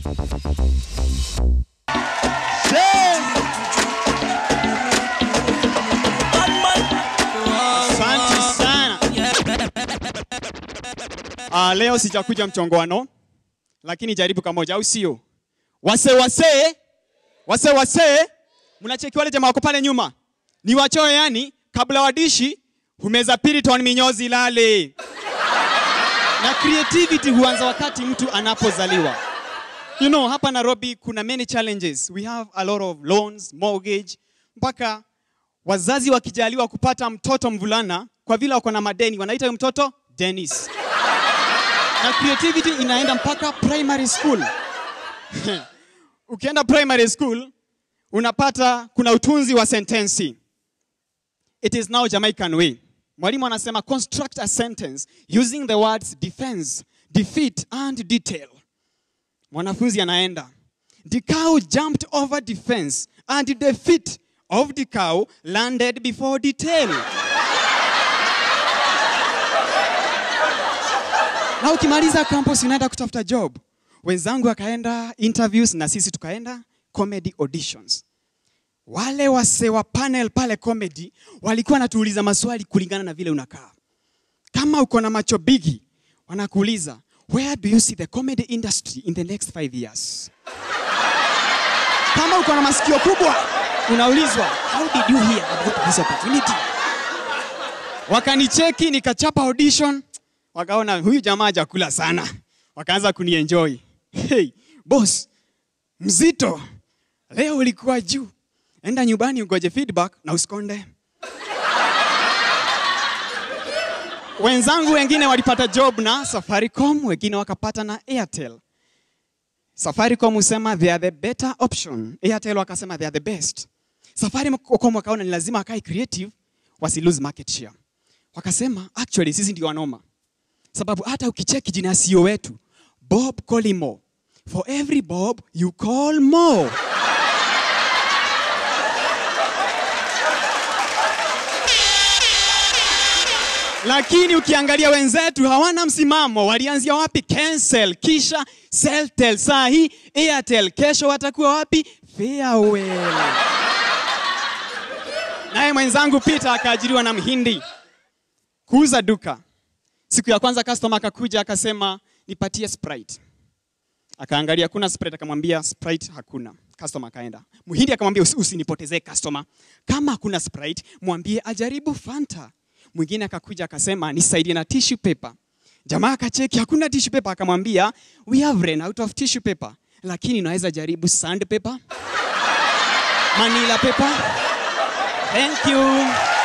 Asante sana. Ah, leo sijakuja mchongoano, lakini jaribu kamoja, au sio? Wase wase wase wase, mnacheki wale jamaa wako pale nyuma, ni wachoyo yani, kabla wadishi humeza piriton minyozi lale. Na creativity huanza wakati mtu anapozaliwa. You know, hapa Nairobi kuna many challenges. We have a lot of loans, mortgage, mpaka wazazi wakijaliwa kupata mtoto mvulana kwa vile wako na madeni wanaita huyo mtoto Dennis. Na creativity inaenda mpaka primary school. Ukienda primary school unapata kuna utunzi wa sentensi. It is now Jamaican way. Mwalimu anasema construct a sentence using the words defense, defeat and detail. Mwanafunzi anaenda. The cow jumped over defense and the feet of the cow landed before the tail. na ukimaliza campus unaenda kutafuta job. Wenzangu wakaenda interviews na sisi tukaenda comedy auditions. Wale wase wa panel pale comedy walikuwa wanatuuliza maswali kulingana na vile unakaa. Kama uko na macho bigi, wanakuuliza where do you see the comedy industry in the next five years? Kama uko na masikio kubwa, unaulizwa how did you hear about this opportunity? Wakanicheki nikachapa audition, wakaona huyu jamaa hajakula sana, wakaanza kunienjoy. Hey, boss, mzito, leo ulikuwa juu, enda nyumbani ugoje feedback na usikonde. Wenzangu wengine walipata job na Safaricom, wengine wakapata na Airtel. Safaricom husema they are the better option. Airtel wakasema they are the best. Safaricom wakaona ni lazima akae creative wasi lose market share. Wakasema actually sisi ndio wanoma. Sababu hata ukicheki jina ya CEO wetu Bob Collymore. For every Bob you call more. Lakini ukiangalia wenzetu hawana msimamo. Walianzia wapi? Cancel, kisha Celtel, saa hii Airtel, kesho watakuwa wapi? Farewell. Naye mwenzangu Peter akaajiriwa na Mhindi kuuza duka. Siku ya kwanza customer akakuja akasema nipatie Sprite. Akaangalia kuna Sprite, akamwambia Sprite hakuna. Customer akaenda. Mhindi akamwambia "Usi- usinipotezee customer. Kama hakuna Sprite, mwambie ajaribu Fanta. Mwingine akakuja akasema nisaidie na tissue paper. Jamaa akacheki hakuna tissue paper, akamwambia we have run out of tissue paper, lakini unaweza jaribu sand paper, manila paper. Thank you.